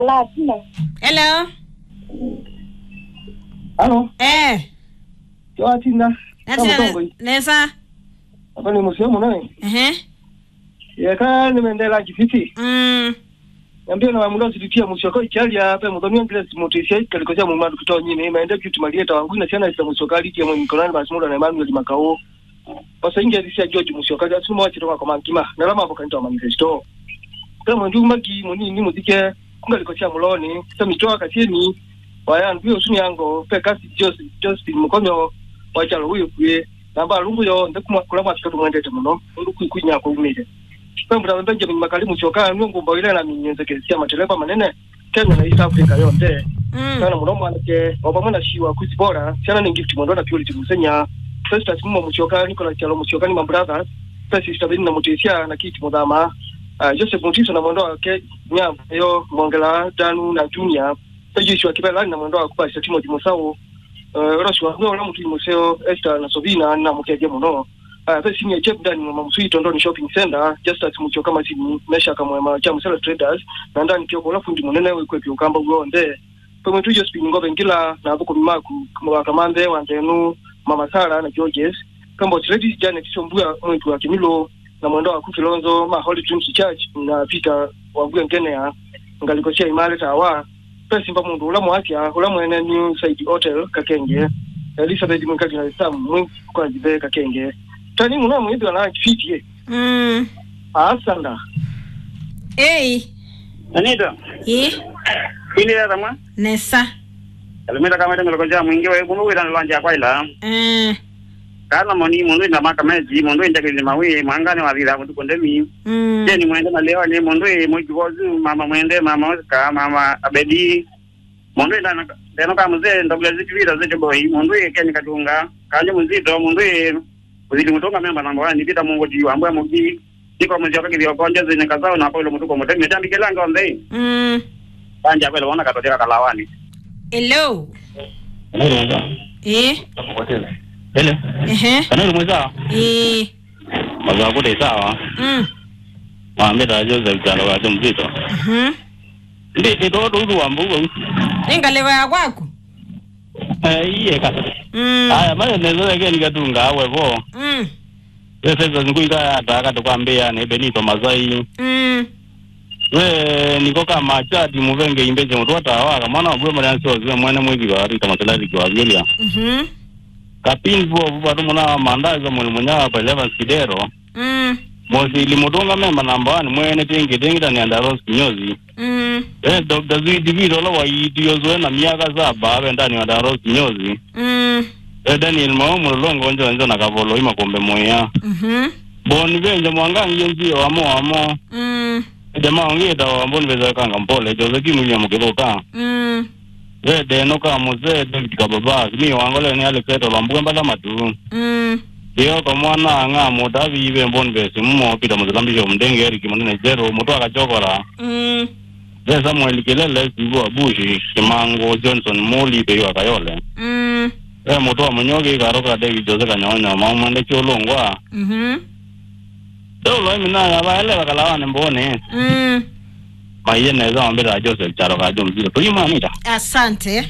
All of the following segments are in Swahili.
Latina. Hello. Halo, Eh. yo Tina. Natina Kama tongo. nesa. Hapa ni museo mnae. Ehe. Yeka nimeendela jifiti. Mm. Niambia na wamulo sitia museo kwa Italia hapa mudhoni ngile simotisia kalikosia mu madu kutoa nyine imeenda kitu malieta wangu na sana isa museo kali ya mwenye kolani basi muda na Emmanuel Makao. Pasa ingia disia George museo kali asuma wachi toka kwa mankima. Na lama hapo kanitoa manifesto. Kama ndio magi muni ni muzike kungalikosia muloni. Sasa mitoa katieni. Waya ndio usuni yango pe kasi Joseph Joseph mukonyo wachalo huyo kuye namba lungu yo ndekuma kulama sikatu mwendete muno ndu kuikunya ko umire pembura Benjamin Makalimu choka nungu mboile na minyenze kesia mateleba manene Kenya na East Africa yonde Mm. kana muno mwanake obamwe na shiwa kuzi bora sana ni gift mwandola purity musenya Festus mumo muchoka Nicolas Chalo muchoka ni brothers Festus tabini na mutesia na kiti mudama uh, Joseph Mutiso na mwandoa ke nyamba yo Mongela Danu na Junior Pejishi wa kibela na mwandoa kupasa Timothy Musau uh, Roswa ngo na mutu museo Esther na Sovina na mukeje muno uh, pe senior chef ndani mwa msuito ndoni shopping center just as mucho kama simu mesha kama mwa cha musela traders na ndani kyo kola fundi munene we kwepi ukamba ugonde pe mwetu jo spin ngobe ngila na buko mimaku mwa kamande wandenu mama Sara na Georges kamba trade jana tisombuya mwetu wa kimilo na mwendo wa kufilonzo ma Holy Trinity Church na Peter wa ngene ya ngalikosia imale tawa pesi mpa mundu ula mwasya ula mwene new side hotel kakenge elizabeth mwikali na sam mwi kwa jibe kakenge tani muna mwibi wana fiti Mm. asanda Hey. Anita, Eh. ini ya tama. Nesa. Alimeta kama tengelo konja mwingi wa kunu wira nalanja kwa ila. Eh. Kana moni mundu ina maka meji, mundu inja kili mawi, mwangane wa vila kutu kondemi. Mm. Je ni mwende na leo ni mundu e mwiki kozu, mama mwende, mama osika, mama abedi. Mundu ina na teno kama mzee ndabula zitu vira zete boy, mundu e keni katunga. Kanje mzito, mundu e uzili mutonga memba namba wani, nipita mungu jiwa, ambuya mugi. Niko mzee wakaki vya konja zenye kazao na kwa ilo mutuko mutemi. Jambi kelanga onde. Mm. Kanja kwa ilo wana katoteka kalawani. Hello. Eh. Hele, Ehe. kanali mweza Eh. maza kude sawa Mm. mwambeta Joseph Chalo kaje mzito Mhm. ndi ito dudu wambugo Ingalewa ya kwako. eh iye ka Mm. haya mara nezo ke nikatunga awe bo Mm. pesa hizo nikuika ataka tukwambia ne Benito Mazai Mm. we niko kama chati muvenge imbeje mtu watawa mwana bwe mara nso zwe mwene mwiki wa rita masalari kwa Biblia Mhm. kapin bo buba tumuna mandazo mwene munya pa Eleven Sidero Mm. mosi limutunga memba namba 1 mwene tingi tingi tani andaros kinyozi Mm. Eh, Dr. Zwidi Vito lo waitiyo zoe na miaka saba abe ndani wa Daros kinyozi. Mm. Eh, Daniel Maumu longo njo njo na kavolo ima kombe moya. Mhm. Boni benje mwangangi nji wamo wamo. Mm. Jamaa ongeta wa mboni beza kanga mpole Jose Kimulia mukiboka. Mm. Eh, deno ka muze David kababa. Mi wangole ni ale keto lambuga mbala matu. Mm. Iyo kwa mwana nga mudavi ibe mboni besi mumo pita muzalambisho mdenge Eric munene jero mutu akachokora. Mm. Eh, Samuel Kilele sibu abushi Kimango Johnson Moli peyo akayole. Mm. e mutu wa munyoki karoka David Jose kanyonya maumande chulungwa Mhm. deulo iminaya vaelewa kalawane mbone Mm. maiye neza wambira Joseph charo kajo mzito tuyimanita Asante.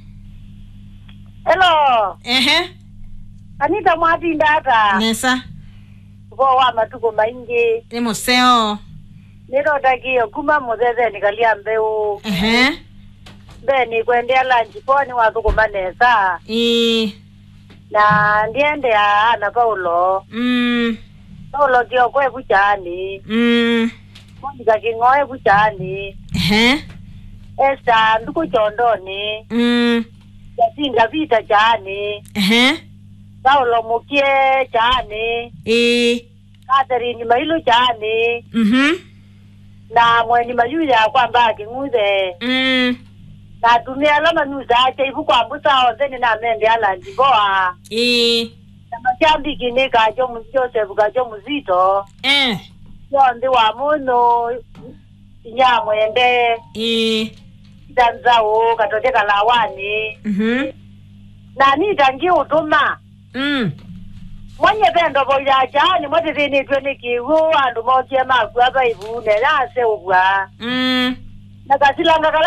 Hello. Ehe. Anita mwatinda ata. Nesa. Bo wa matuko maingi. Ni museo. Nirodagiyo kuma mutheze nikalia mbeu. Ehe. Mbe ni kwendea lanji poni wathuko manesa. Eh. Na ndiende ya Ana Paulo. Mm. Paulo kio kwe buchani. Mm. Monika kingoe buchani. Ehe. Esta nduku chondoni. Mm. Yatinga vita chani. Ehe. Paulo mukie chani. Eh. Catherine mailu chani. Mhm. Na mweni mayuya kwamba king'uthe. Mm. na tumia lama nuza acha ivu kwa mbusa ozeni na mende ala ndiboa Eh. na mashambiki ni kajo mu- Joseph kajo muzito Eh. yondi wa muno inyamwende Eh. itanzawo katote kalawani Mhm. na nitangi utuma Mm. mwenye pendo boya jani mwetirinitwe nikiwu andu mokie makua baivune nase ubwa Mm. nakasilanga kala